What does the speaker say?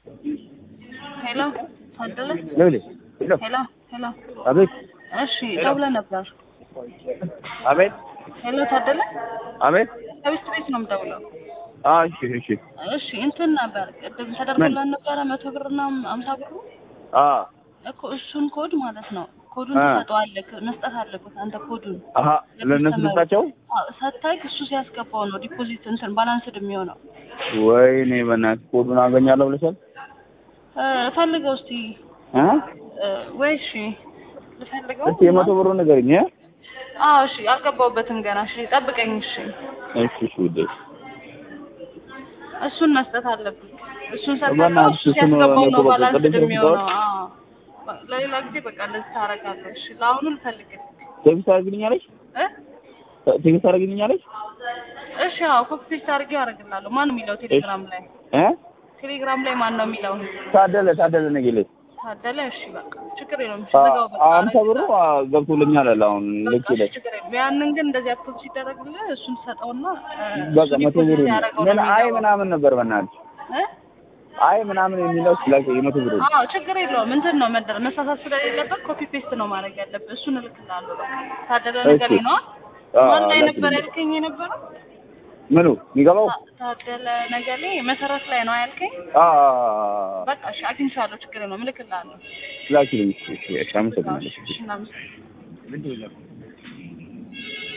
ሄሎ ታደለ ሌሊ ሄሎ ሄሎ ሄሎ አቤት እሺ ደውለህ ነበር አቤት ሄሎ ታደለ አቤት ከቤት ቤት ነው የምደውለው አ እሺ እሺ እሺ እንትን ነበር ቅድም ተደርጎላን ነበረ መቶ ብርና አምሳ ብሩ አ እኮ እሱን ኮድ ማለት ነው ኮዱን አ። ትሰጠዋለህ መስጠት አለበት አንተ ኮዱን አሀ ለእነሱ ልስጣቸው አዎ፣ ሰታይ እሱ ሲያስገባው ነው ዲፖዚት እንትን ባላንስድ የሚሆነው ወይኔ በእናትህ ኮዱን አገኛለሁ ብለሻል እ፣ ፈልገው እስቲ እ እ፣ ወይ እሺ ልፈልገው እስቲ የመቶ ብሩ ንገረኝ እ አዎ እሺ አልገባሁበትም ገና እሺ ጠብቀኝ እሺ እሺ እሺ ውዴ እሱን መስጠት አለብን እሱን ሰጠው በእናትህ እሱ እሱን ሲያስገባው ነው መቶ በቃ ባላንስድ ቅድም የሚሆነው አዎ ለሌላ ጊዜ በቃ እንደዚህ ታደርጋለህ እሺ ለአሁኑ ልፈልግልህ ቴክስት አድርግልኛለች እ ቴክስት አድርግልኛለች እሺ አዎ ኮፒ ፔስት አድርጌ አደርግልሃለሁ ማን ነው የሚለው ቴሌግራም ላይ እ ቴሌግራም ላይ ማን ነው የሚለው ታደለ ታደለ ነገሌ ታደለ እሺ በቃ ችግር የለውም እሺ አ- ዝጋው በቃ አምሳ ብሩ አ፣ ገብቶልኛል አለ አሁን ልክ በቃ እሺ ይለች ችግር የለውም ያንን ግን እንደዚህ አፕሎድ ሲደረግልህ እሱን ትሰጠውና እ፣ በቃ እሱ መቶ ዲፖዚት ብሩ ያደረገው ምን ነው አይ የሚገባው። ምናምን ነበር በእናትህ እ? አይ ምናምን የሚለው ስላክ የመቶ ብሩ አዎ ችግር የለውም እንትን ነው መደረ መሳሳት ስለሌለበት ኮፒ ፔስት ነው ማድረግ ያለብህ እሱን እልክልሃለሁ በቃ ታደለ ነገር እሺ። ነው አ፣ ማን ላይ ላክልኝ። ነበር ያልከኝ የነበረው ምኑ የሚገባው ታ- ታደለ ነገር ላይ መሰረት ላይ ነው ያልከኝ አ በቃ እሺ አግኝቻለሁ ችግር የለውም እልክልሃለሁ ላኪልኝ እሺ እሺ አመሰግናለሁ እሺ እናመሰግናለን